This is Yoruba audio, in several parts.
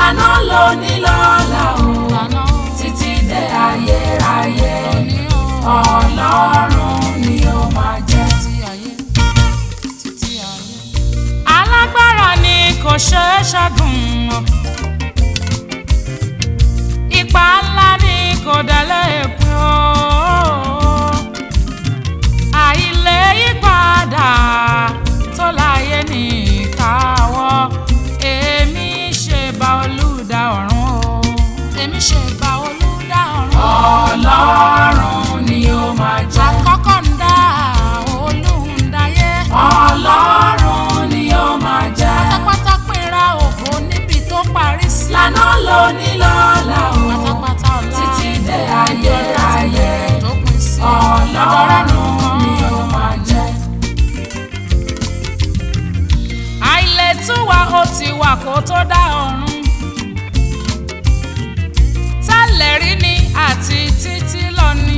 lànà lóní lọ́la o lànà títí dé ayérayé òní o ọlọ́run ni ó máa jẹ́. títí ayé títí ayé. alágbára ni kò ṣeé ṣẹ́gun o ipa ńlá ni kò délé pín o àìlè yípadà tó láyé ní ìkáwọ́ èmi ṣe bá olùdá ọ̀run o èmi ṣe bá olùdá ọ̀run o ọlọ́run ni ó máa jẹ́. àkọ́kọ́ ń dá olùdáyé ọlọ́run ni ó máa jẹ́. pátápátá pínra ògo níbi tó parí sí lànà lóní lọ́la o pátápátá ọ̀la títí dé ayérayé tó pín sí ọlọ́run ni ó máa jẹ́. àìlètúwà ó ti wà kó tó dá ọ̀run tẹ́lẹ̀ rí ni àti títí lọ ni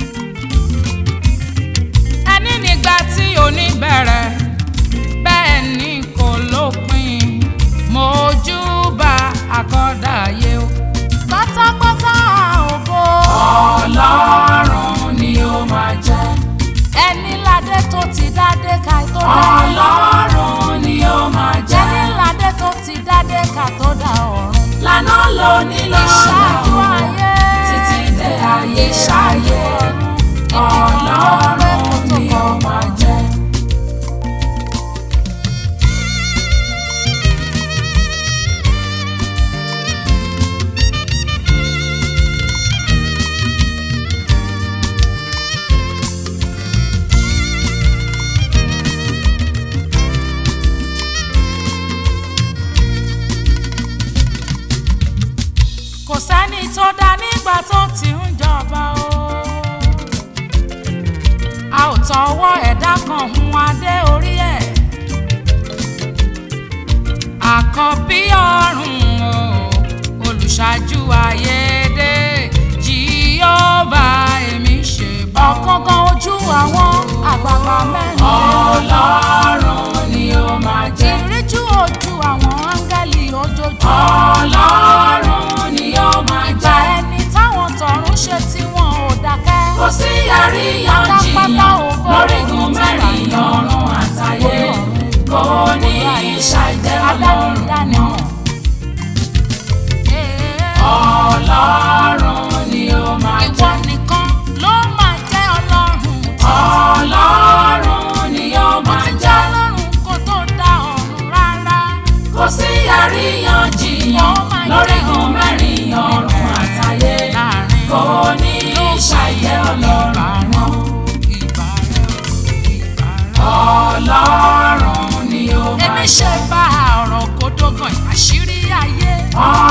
ẹni nígbà tí òní bẹ̀rẹ̀ bẹ́ẹ̀ ni kò lópin mojúbà àkọ́dá ayé o pátápátá ògo ọlọ́run ni ó máa jẹ́. ẹni ládé tó ti dádé ká tó dá ọlọ́run ni ó máa jẹ́. ẹni ládé tó ti dádé ká tó dá ọ̀run. lànà lóní lọ́la ìṣáájú o ayé títí dé ayérayé ọlọ́run ni ó máa jẹ́. kò sẹ́ni tó dá nígbà tó ti ń jọba o. a ò tọwọ́ ẹ̀dá kan hun adé orí ẹ̀. àkọ́bí ọ̀run o olùṣáájú ayédè jíọ́bà èmi ṣe bọ́. ọ̀kánkán ojú àwọn àgbààgbà mẹ́rin. ọlọ́run ni ó máa jẹ́. ìríjú ojú àwọn áńgẹ́lì ojoojúmọ́. ọlọ́run ni ó máa ìgbà jẹ́. ẹni táwọn tọ̀run ṣe tí wọn ò dákẹ́. kò sí àríyànjiyàn lórígun mẹ́rin ọ̀run àtayé kò ní ṣàìjẹ́ ọlọ́run mọ́. ọlọ́run ni ó máa Ìwọ jẹ́. nìkan ló máa jẹ́ ọlọ́run. ọlọ́run ni ó Mo máa ti jẹ́ jẹ́. ọlọ́run kó tó dá ọ̀run rárá. kò sí àríyànjiyàn lórígun mẹ́rin ọ̀run àtayé Láàrin kò ní ṣàìjẹ́ ọlọ́run mọ́. ìgbà rẹ̀ o, ìgbà rẹ̀ o. ọlọ́run ni ó máa Èmi jẹ́. ṣe bá ọ̀rọ̀ kó dógàn àṣírí ayé. ọlọ́run